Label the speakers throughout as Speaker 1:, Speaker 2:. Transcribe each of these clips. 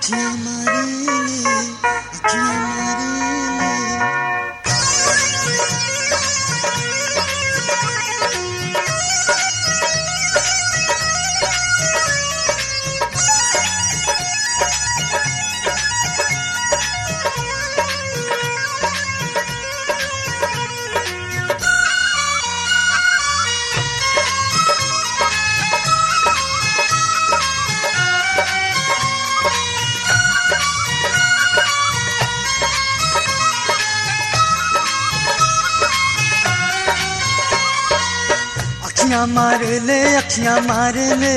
Speaker 1: अखियां मारेले अखियां मारेले अखियां मारे ले अखियां मारे ले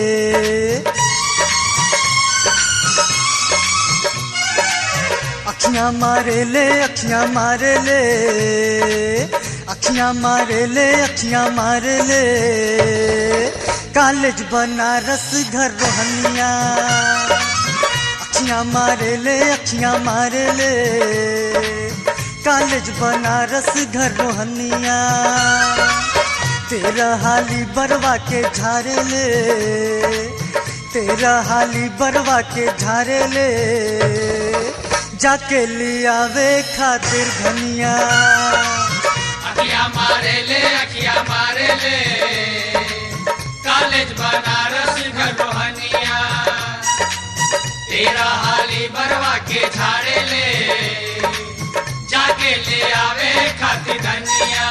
Speaker 1: अखियां मारे ले अखियां मारे ले अखियां मारे ले अखियां मारे ले कॉलेज बनारस घर रोहनिया अखियां मारे ले अखियां मारे ले कॉलेज बनारस घर रोहनिया तेरा हाली बरवा के झारे ले तेरा हाली बरवा के झारे ले जाके लियावे खातिर धनिया
Speaker 2: अखिया मारे ले अखिया मारे ले कॉलेज बनारस घर रोहनिया तेरा हाली बरवा के झाड़े ले जाके ले आवे खाती धनिया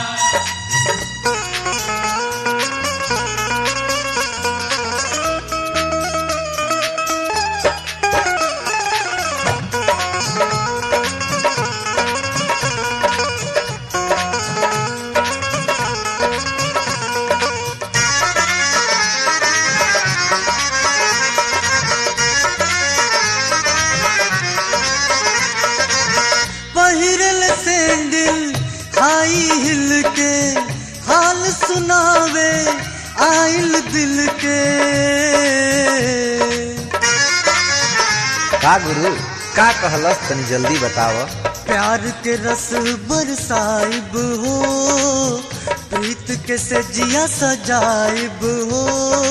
Speaker 1: पहिरल सैंडल हाई हिल के हाल सुनावे आइल दिल के
Speaker 3: का गुरु का कहलस तनी जल्दी बताव
Speaker 1: प्यार के रस बरसाइब हो प्रीत के सजिया सजाइब हो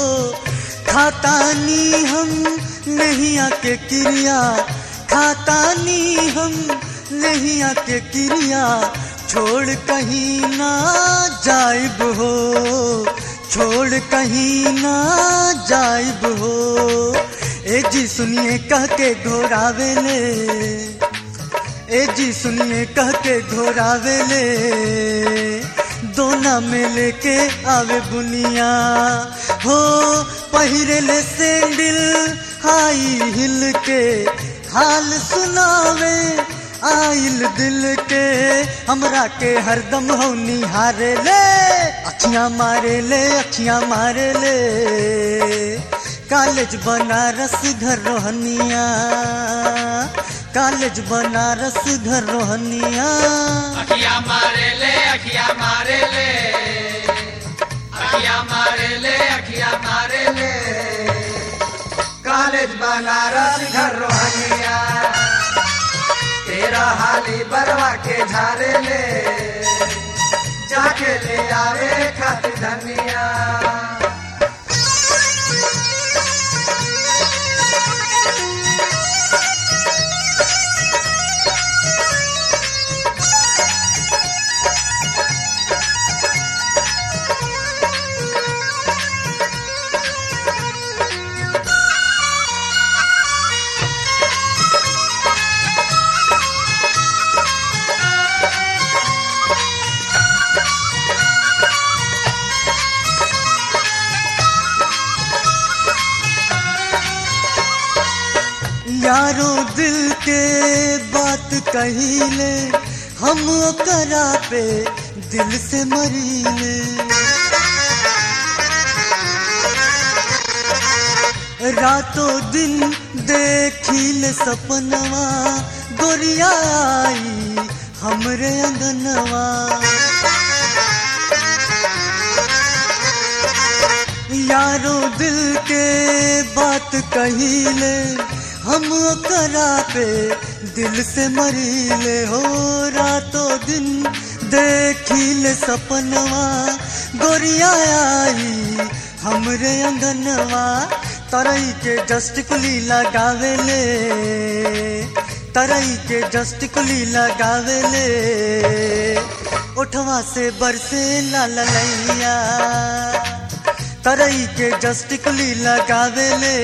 Speaker 1: खातानी हम नहीं आके क्रिया खातानी हम नहीं आके क्रिया छोड़ कहीं ना जाइब हो छोड़ कहीं ना जाइब हो ए जी सुनिए कह के घोरावे ले ए जी सुनिए कह के घोरावे ले दोना में लेके आवे बुनिया हो पहिरे ले सैंडल हाई हिल के हाल सुनावे आइल दिल के हमरा के हरदम हो निहारे ले अखियां मारे ले अखियां मारे ले कॉलेज बनारस घर रोहनिया कॉलेज बनारस घर रोहनिया
Speaker 2: अखिया मारे ले अखिया मारे ले अखिया मारे ले अखिया मारे ले
Speaker 4: कॉलेज बनारस घर रोहनिया तेरा हाली बरवा के झारे ले जाके ले आवे खातिर धनिया
Speaker 1: यारो दिल के बात कहिले हम ओकरा पे दिल से मरीले रातों दिन देखिले सपनवा गोरिया आई हमरे अंगनवा यारो दिल के बात कहिले हम ओकरा पे दिल से मरीले हो रातों दिन देखिले सपनवा गोरिया आई हमरे अंगनवा तरई के जस्ट कुली लगावे ले तरई के जस्ट कुली लगावे ले उठवा से बरसे लाल लैया तरई के जस्ट कुली लगावे ले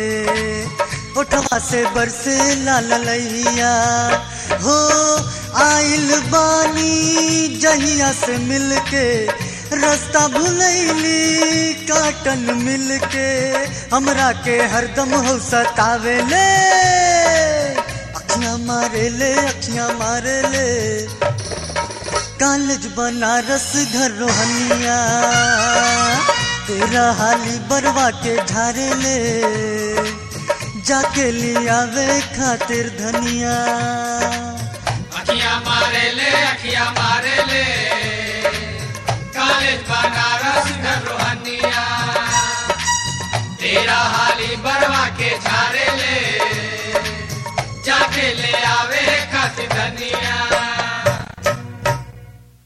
Speaker 1: उठवा से बरसे लाल लैया हो आइल बानी जहिया से मिलके रास्ता भुलैली काटन मिल के हमरा के हरदम हो सतावे ले अखियां मारे ले अखियां मारे ले कॉलेज बनारस घर रोहनिया तेरा हाली बरवा के झारे ले जाके लियावे खातिर धनिया
Speaker 2: अखियां मारे ले अखियां मारे ले कॉलेज बनारस घर रोहनिया तेरा